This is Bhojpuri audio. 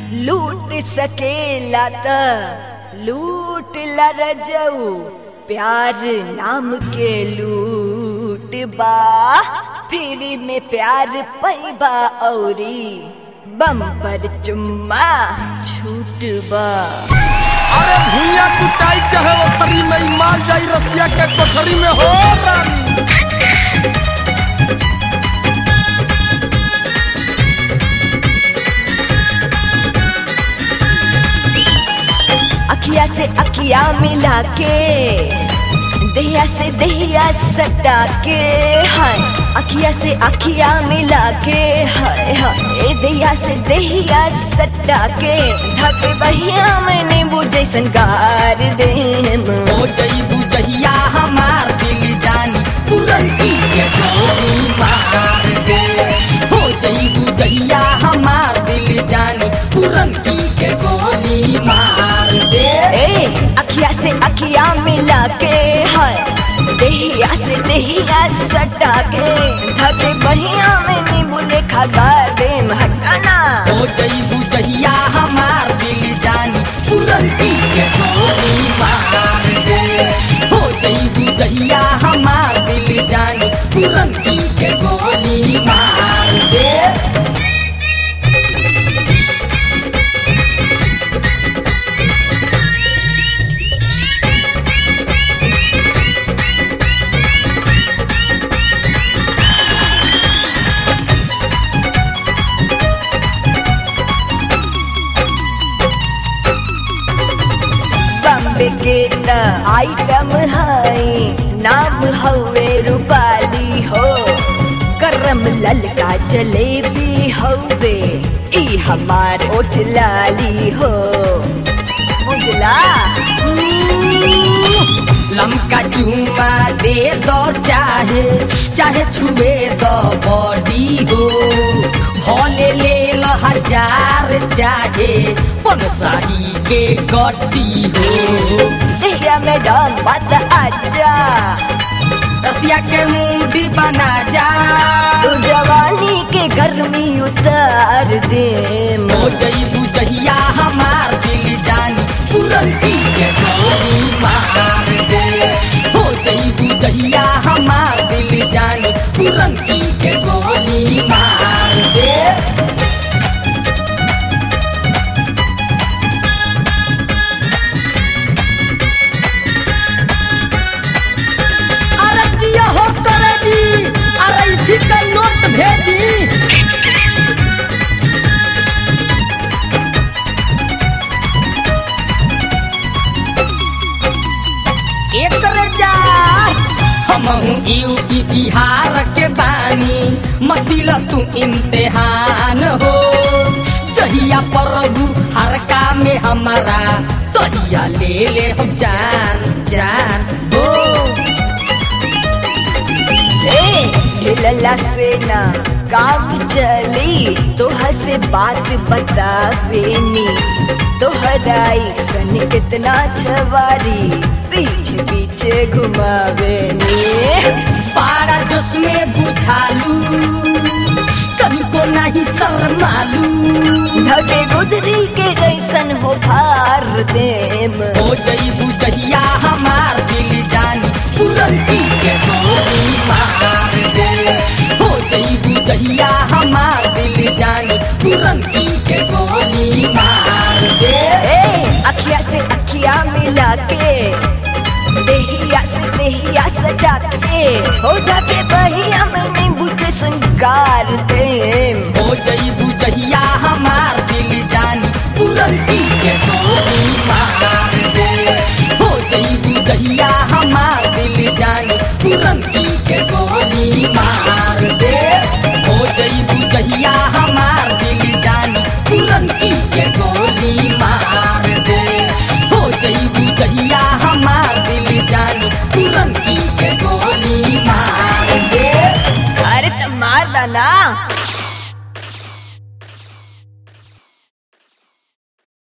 लूट सकेला त लूट ला रजऊ प्यार नाम के लूट बा फिर में प्यार पैबा औरी बम पर चुम्मा छूट बा अरे भूया कुटाई चाहे ओखरी में ई माल जाई रसिया के कोठरी में हो रानी अखिया से अखिया मिला के दहिया से दहिया सटा के हाय अखिया से अखिया मिला के हाय हाय दहिया से दहिया सटा के ढक बहिया मैंने बुझे संगार देम हो जईबू जहिया हमार दिल जानी पुरंती के गोली मार दे हो जईबू जहिया हमार दिल जानी पुरंती के गोली मार दे ए अखिया से अखिया मिला के हाय दहिया से दहिया सटा के ढक बहिया मैंने बुझे खगार देम हटाना हो जईबू जहिया हमार दिल जानी पुरंती के गोली मार दे हो जईबू जहिया हमार दिल जानी पुरंती के गोली मार दे बम्बे के त आइटम है नाम हवे रूपाली हो गरम ललका जलेबी हवे ई हमार ओठ लाली हो बुझला लमका चूमा दे दो चाहे चाहे छुए दो बॉडी हो भले ले लो हजार चाहे पन साही के गड्डी हो दहिया में डाल बात आजा रसिया के मूडी बना जा तू जवानी के गर्मी उतार दे हो जईबू जहिया हमार दिल जानी पुरंती के गोली मार दे हो जईबू जहिया हमार दिल जानी पुरंती के गोली मार दे अरे जिया हो करे जी अरे इथी का नोट भेजी एक जा हम यूपी बिहार के बानी मतिल तू इम्तिहान हो जहिया प्रभु हरका में हमारा तहिया ले ले हम जान जान हो ए लला से ना काम चली तोहर से बात बतावेनी तोहराई सन कितना छवारी पीछे पीछे घुमावेनी पारा जोश में बुझालू कभी को नहीं शर्मालू ढके गुदरी के जैसन हो भार देम हो जईबू जहिया हमार दिल जानी पुरंती के गोली मार दे हो जईबू जहिया हमार दिल जानी पुरंती के गोली मार दे ए अखिया से अखिया मिला के देहिया से देहिया सजा के हो ढके बहिया में बुझे संगार देम हो जईबू जहिया हमार दिल जानी पुरंती के गोली मार दे हो जईबू जहिया हमार दिल जानी पुरंती